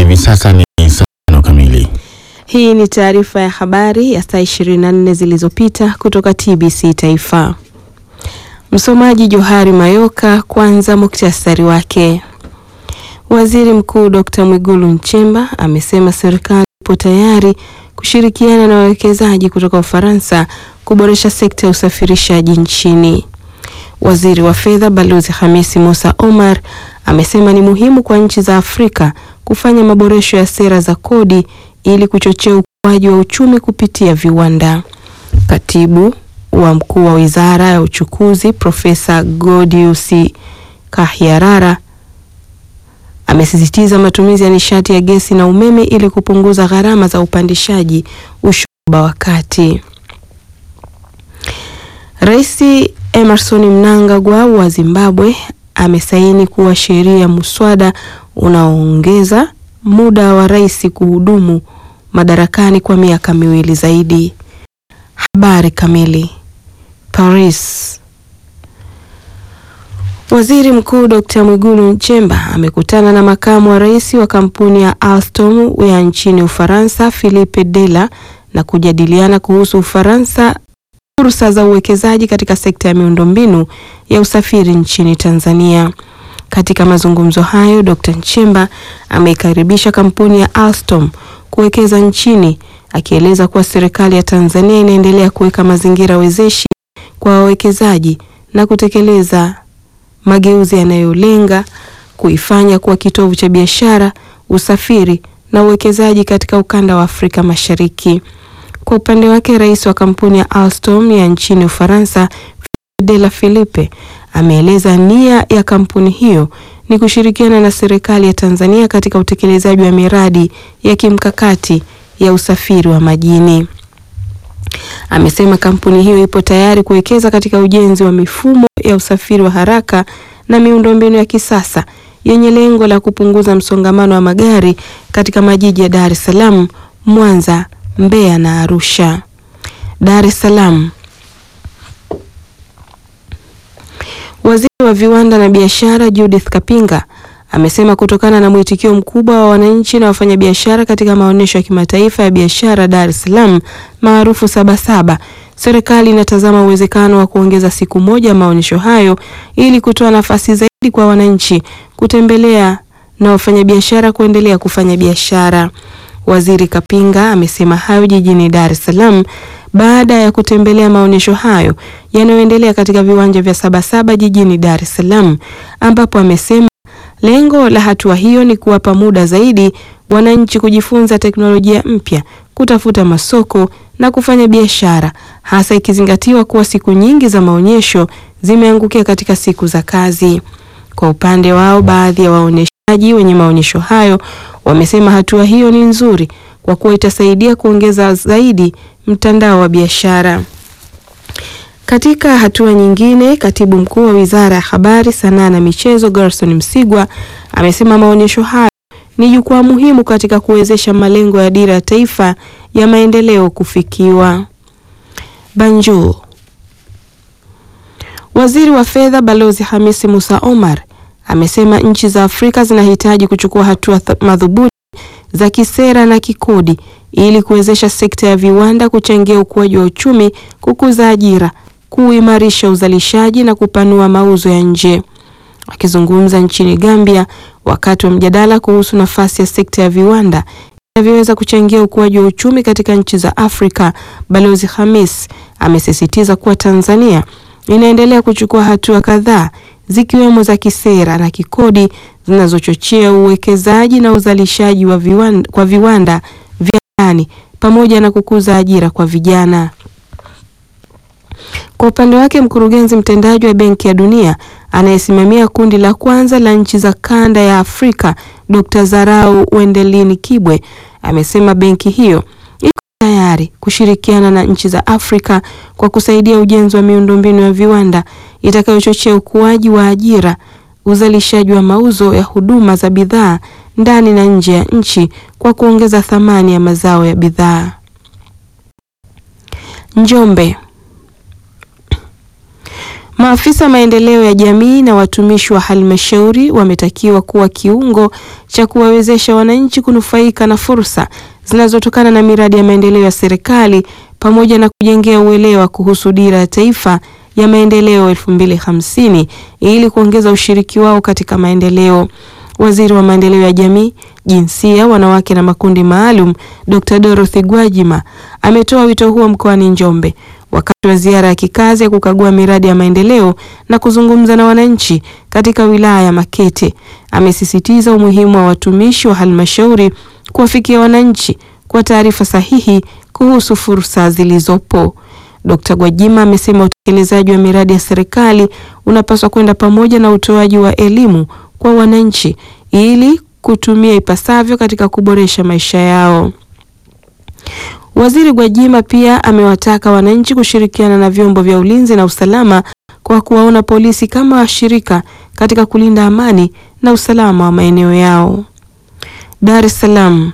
hivi sasa ni saa tano kamili. Hii ni taarifa ya habari ya saa 24 zilizopita kutoka TBC Taifa. Msomaji Johari Mayoka. Kwanza muktasari wake. Waziri Mkuu Dr. Mwigulu Nchemba amesema serikali ipo tayari kushirikiana na wawekezaji kutoka Ufaransa kuboresha sekta ya usafirishaji nchini. Waziri wa Fedha Balozi Hamisi Musa Omar amesema ni muhimu kwa nchi za Afrika kufanya maboresho ya sera za kodi ili kuchochea ukuaji wa uchumi kupitia viwanda. Katibu wa mkuu wa Wizara ya Uchukuzi Profesa Godius Kahyarara amesisitiza matumizi ya nishati ya gesi na umeme ili kupunguza gharama za upandishaji ushuru wa kati. Rais Emerson Mnangagwa wa Zimbabwe amesaini kuwa sheria muswada unaoongeza muda wa rais kuhudumu madarakani kwa miaka miwili zaidi. Habari kamili. Paris. Waziri Mkuu Dr. Mwigulu Nchemba amekutana na makamu wa rais wa kampuni ya Alstom ya nchini Ufaransa Philippe Della na kujadiliana kuhusu Ufaransa fursa za uwekezaji katika sekta ya miundombinu ya usafiri nchini Tanzania. Katika mazungumzo hayo, Dr. Nchemba ameikaribisha kampuni ya Alstom kuwekeza nchini, akieleza kuwa serikali ya Tanzania inaendelea kuweka mazingira wezeshi kwa wawekezaji na kutekeleza mageuzi yanayolenga kuifanya kuwa kitovu cha biashara, usafiri na uwekezaji katika ukanda wa Afrika Mashariki. Kwa upande wake, rais wa kampuni ya Alstom ya nchini Ufaransa Della Philippe ameeleza nia ya kampuni hiyo ni kushirikiana na serikali ya Tanzania katika utekelezaji wa miradi ya kimkakati ya usafiri wa majini. Amesema kampuni hiyo ipo tayari kuwekeza katika ujenzi wa mifumo ya usafiri wa haraka na miundombinu ya kisasa yenye lengo la kupunguza msongamano wa magari katika majiji ya Dar es Salaam, Mwanza, Mbeya na Arusha. Dar es Salaam. Waziri wa viwanda na biashara Judith Kapinga amesema kutokana na mwitikio mkubwa wa wananchi na wafanyabiashara katika maonyesho ya kimataifa ya biashara Dar es Salaam maarufu Sabasaba, serikali inatazama uwezekano wa kuongeza siku moja maonyesho hayo ili kutoa nafasi zaidi kwa wananchi kutembelea na wafanyabiashara kuendelea kufanya biashara. Waziri Kapinga amesema hayo jijini Dar es Salaam baada ya kutembelea maonyesho hayo yanayoendelea katika viwanja vya Sabasaba jijini Dar es Salaam, ambapo amesema lengo la hatua hiyo ni kuwapa muda zaidi wananchi kujifunza teknolojia mpya, kutafuta masoko na kufanya biashara, hasa ikizingatiwa kuwa siku nyingi za maonyesho zimeangukia katika siku za kazi. Kwa upande wao, baadhi ya waonyeshaji wenye maonyesho hayo wamesema hatua hiyo ni nzuri kwa kuwa itasaidia kuongeza zaidi mtandao wa biashara. Katika hatua nyingine, katibu mkuu wa Wizara ya Habari, Sanaa na Michezo Gerson Msigwa amesema maonyesho hayo ni jukwaa muhimu katika kuwezesha malengo ya Dira ya Taifa ya Maendeleo kufikiwa. Banjul. Waziri wa Fedha Balozi Hamisi Musa Omar amesema nchi za Afrika zinahitaji kuchukua hatua madhubuti za kisera na kikodi ili kuwezesha sekta ya viwanda kuchangia ukuaji wa uchumi, kukuza ajira, kuimarisha uzalishaji na kupanua mauzo ya nje. Akizungumza nchini Gambia wakati wa mjadala kuhusu nafasi ya sekta ya viwanda inavyoweza kuchangia ukuaji wa uchumi katika nchi za Afrika, Balozi Hamis amesisitiza kuwa Tanzania inaendelea kuchukua hatua kadhaa zikiwemo za kisera na kikodi zinazochochea uwekezaji na uzalishaji wa viwanda, kwa viwanda vya ndani pamoja na kukuza ajira kwa vijana. Kwa upande wake, mkurugenzi mtendaji wa Benki ya Dunia anayesimamia kundi la kwanza la nchi za kanda ya Afrika, Dr. Zarau Wendelini Kibwe amesema benki hiyo iko tayari kushirikiana na nchi za Afrika kwa kusaidia ujenzi wa miundombinu ya viwanda itakayochochea ukuaji wa ajira, uzalishaji wa mauzo ya huduma za bidhaa ndani na nje ya nchi kwa kuongeza thamani ya mazao ya bidhaa. Njombe. Maafisa maendeleo ya jamii na watumishi wa halmashauri wametakiwa kuwa kiungo cha kuwawezesha wananchi kunufaika na fursa zinazotokana na miradi ya maendeleo ya serikali pamoja na kujengea uelewa kuhusu dira ya taifa ya maendeleo 2050 ili kuongeza ushiriki wao katika maendeleo. Waziri wa maendeleo ya jamii, jinsia, wanawake na makundi maalum, Dr. Dorothy Gwajima ametoa wito huo mkoani Njombe wakati wa ziara ya kikazi ya kukagua miradi ya maendeleo na kuzungumza na wananchi katika wilaya ya Makete. Amesisitiza umuhimu wa watumishi wa halmashauri kuwafikia wananchi kwa taarifa sahihi kuhusu fursa zilizopo. Dkt. Gwajima amesema utekelezaji wa miradi ya serikali unapaswa kwenda pamoja na utoaji wa elimu kwa wananchi ili kutumia ipasavyo katika kuboresha maisha yao. Waziri Gwajima pia amewataka wananchi kushirikiana na vyombo vya ulinzi na usalama kwa kuwaona polisi kama washirika katika kulinda amani na usalama wa maeneo yao. Dar es Salaam.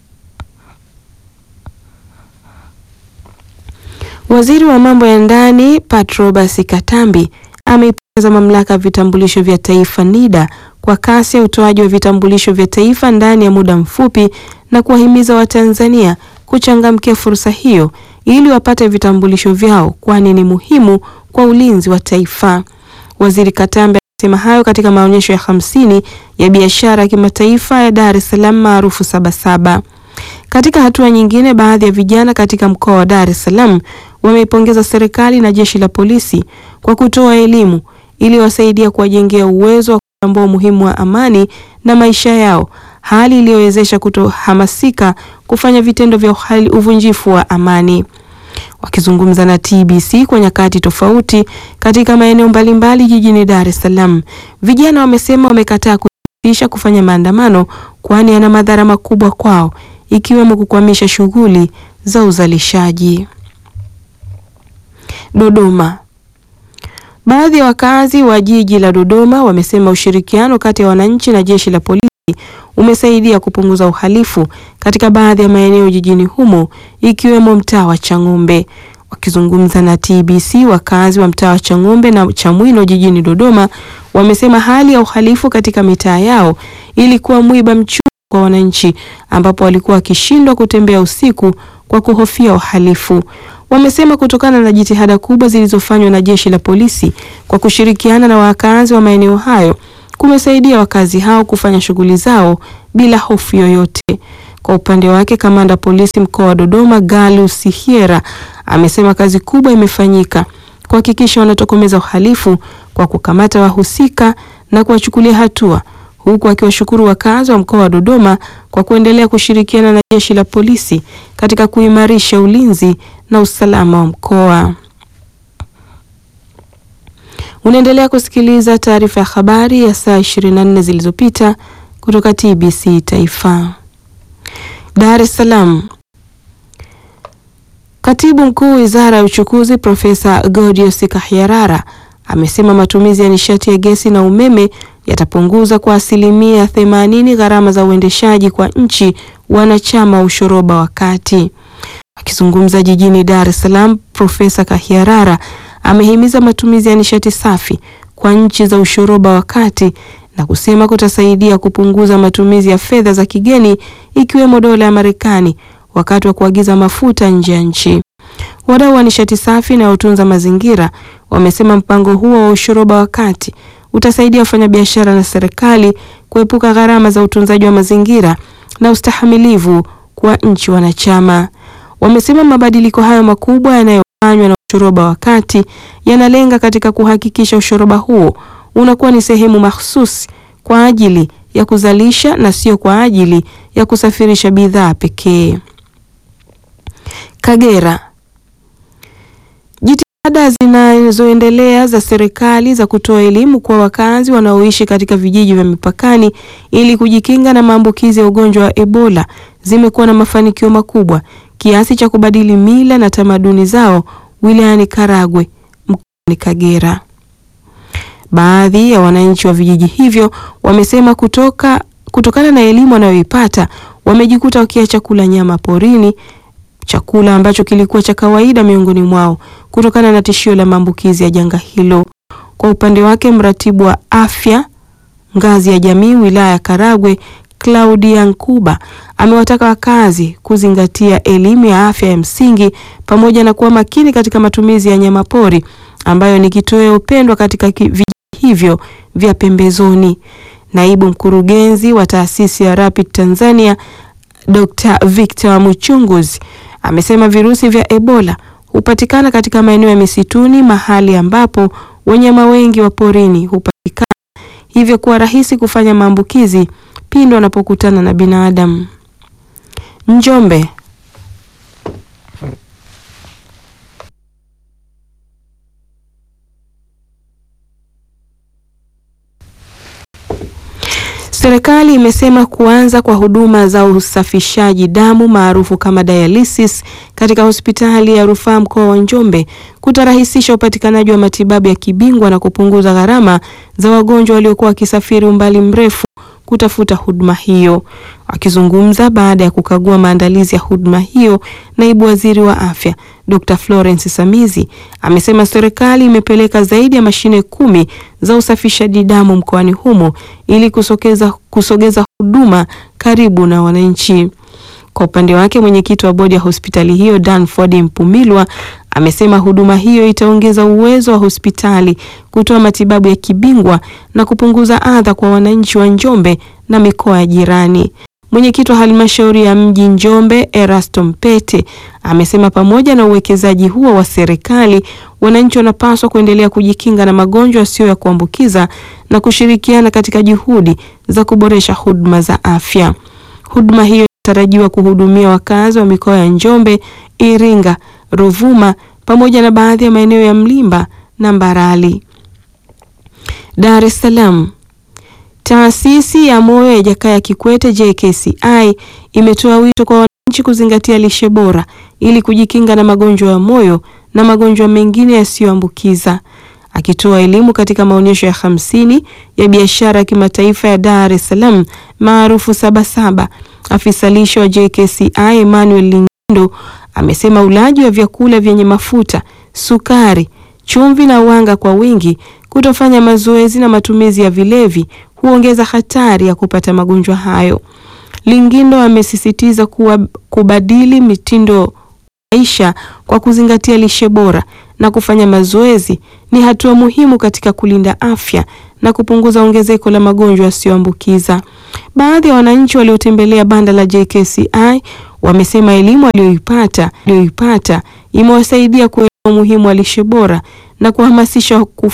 Waziri wa mambo ya ndani Patrobas Katambi ameipongeza mamlaka ya vitambulisho vya taifa NIDA kwa kasi ya utoaji wa vitambulisho vya taifa ndani ya muda mfupi na kuwahimiza Watanzania kuchangamkia fursa hiyo ili wapate vitambulisho vyao kwani ni muhimu kwa ulinzi wa taifa. Waziri Katambi amesema hayo katika maonyesho ya hamsini ya biashara ya kimataifa ya Dar es Salaam maarufu Sabasaba. Katika hatua nyingine, baadhi ya vijana katika mkoa wa Dar es Salaam wameipongeza serikali na jeshi la polisi kwa kutoa elimu ili wasaidia kuwajengea uwezo wa kutambua umuhimu wa amani na maisha yao, hali iliyowezesha kutohamasika kufanya vitendo vya uhali uvunjifu wa amani. Wakizungumza na TBC kwa nyakati tofauti katika maeneo mbalimbali jijini Dar es Salaam, vijana wamesema wamekataa kuisha kufanya maandamano kwani yana madhara makubwa kwao ikiwemo kukwamisha shughuli za uzalishaji. Dodoma. Baadhi ya wakazi wa jiji la Dodoma wamesema ushirikiano kati ya wananchi na jeshi la polisi umesaidia kupunguza uhalifu katika baadhi ya maeneo jijini humo ikiwemo mtaa wa Chang'ombe. Wakizungumza na TBC, wakazi wa mtaa wa Chang'ombe na Chamwino jijini Dodoma wamesema hali ya uhalifu katika mitaa yao ilikuwa mwiba mchungu kwa wananchi, ambapo walikuwa wakishindwa kutembea usiku kwa kuhofia uhalifu. Wamesema kutokana na jitihada kubwa zilizofanywa na jeshi la polisi kwa kushirikiana na wakazi wa maeneo hayo kumesaidia wakazi hao kufanya shughuli zao bila hofu yoyote. Kwa upande wake, kamanda polisi mkoa wa Dodoma Galus Sihiera amesema kazi kubwa imefanyika kuhakikisha wanatokomeza uhalifu kwa kukamata wahusika na kuwachukulia hatua, huku akiwashukuru wakazi wa mkoa wa Dodoma kwa kuendelea kushirikiana na jeshi la polisi katika kuimarisha ulinzi na usalama wa mkoa. Unaendelea kusikiliza taarifa ya habari ya saa 24 zilizopita kutoka TBC Taifa. Dar es Salaam. Katibu Mkuu Wizara ya Uchukuzi Profesa Godius Kahyarara amesema matumizi ya nishati ya gesi na umeme yatapunguza kwa asilimia 80 gharama za uendeshaji kwa nchi wanachama wa ushoroba wa kati. Akizungumza jijini Dar es Salaam, Profesa Kahyarara amehimiza matumizi ya nishati safi kwa nchi za ushoroba wa kati na kusema kutasaidia kupunguza matumizi ya fedha za kigeni ikiwemo dola ya Marekani wakati wa kuagiza mafuta nje ya nchi. Wadau wa nishati safi na utunza mazingira wamesema mpango huo wa ushoroba wa kati utasaidia wafanyabiashara na serikali kuepuka gharama za utunzaji wa mazingira na ustahamilivu kwa nchi wanachama. Wamesema mabadiliko hayo makubwa yanayofanywa na ushoroba wa kati yanalenga katika kuhakikisha ushoroba huo unakuwa ni sehemu mahsusi kwa ajili ya kuzalisha na sio kwa ajili ya kusafirisha bidhaa pekee. Kagera. Jitihada zinazoendelea za serikali za kutoa elimu kwa wakazi wanaoishi katika vijiji vya mipakani ili kujikinga na maambukizi ya ugonjwa wa Ebola zimekuwa na mafanikio makubwa kiasi cha kubadili mila na tamaduni zao wilayani Karagwe mkoani Kagera. Baadhi ya wananchi wa vijiji hivyo wamesema kutoka kutokana na elimu wanayoipata wamejikuta wakiacha kula nyama porini, chakula ambacho kilikuwa cha kawaida miongoni mwao kutokana na tishio la maambukizi ya janga hilo. Kwa upande wake, mratibu wa afya ngazi ya jamii wilaya ya Karagwe Claudia Nkuba amewataka wakazi kuzingatia elimu ya afya ya msingi pamoja na kuwa makini katika matumizi ya nyamapori ambayo ni kitoweo pendwa katika vijiji hivyo vya pembezoni. Naibu mkurugenzi wa taasisi ya Rapid Tanzania Dr. Victor Muchunguzi amesema virusi vya Ebola hupatikana katika maeneo ya misituni, mahali ambapo wanyama wengi wa porini hupatikana, hivyo kuwa rahisi kufanya maambukizi pindi wanapokutana na binadamu. Njombe. Serikali imesema kuanza kwa huduma za usafishaji damu maarufu kama dialysis katika hospitali ya rufaa mkoa wa Njombe kutarahisisha upatikanaji wa matibabu ya kibingwa na kupunguza gharama za wagonjwa waliokuwa wakisafiri umbali mrefu kutafuta huduma hiyo. Akizungumza baada ya kukagua maandalizi ya huduma hiyo, naibu waziri wa afya Dr. Florence Samizi amesema serikali imepeleka zaidi ya mashine kumi za usafishaji damu mkoani humo ili kusogeza, kusogeza huduma karibu na wananchi. Kwa upande wake mwenyekiti wa bodi ya hospitali hiyo Danford Mpumilwa amesema huduma hiyo itaongeza uwezo wa hospitali kutoa matibabu ya kibingwa na kupunguza adha kwa wananchi wa Njombe na mikoa ya jirani. Mwenyekiti wa halmashauri ya mji Njombe Erasto Mpete amesema pamoja na uwekezaji huo wa serikali, wananchi wanapaswa kuendelea kujikinga na magonjwa yasiyo ya kuambukiza na kushirikiana katika juhudi za kuboresha huduma za afya. Huduma hiyo inatarajiwa kuhudumia wakazi wa mikoa ya Njombe, Iringa, Ruvuma pamoja na baadhi ya maeneo ya Mlimba na Mbarali. Dar es Salaam. Taasisi ya Moyo ya Jakaya Kikwete JKCI imetoa wito kwa wananchi kuzingatia lishe bora ili kujikinga na magonjwa ya moyo na magonjwa mengine yasiyoambukiza. Akitoa elimu katika maonyesho ya hamsini ya biashara ya kimataifa ya Dar es Salaam maarufu Sabasaba, afisa lishe wa JKCI Emmanuel Lingindo amesema ulaji wa vyakula vyenye mafuta, sukari, chumvi na wanga kwa wingi, kutofanya mazoezi na matumizi ya vilevi huongeza hatari ya kupata magonjwa hayo. Lingindo amesisitiza kuwa kubadili mitindo maisha kwa kuzingatia lishe bora na kufanya mazoezi ni hatua muhimu katika kulinda afya na kupunguza ongezeko la magonjwa yasiyoambukiza. Baadhi ya wananchi waliotembelea banda la JKCI wamesema elimu aliyoipata aliyoipata imewasaidia kuelewa umuhimu wa lishe bora na kuhamasisha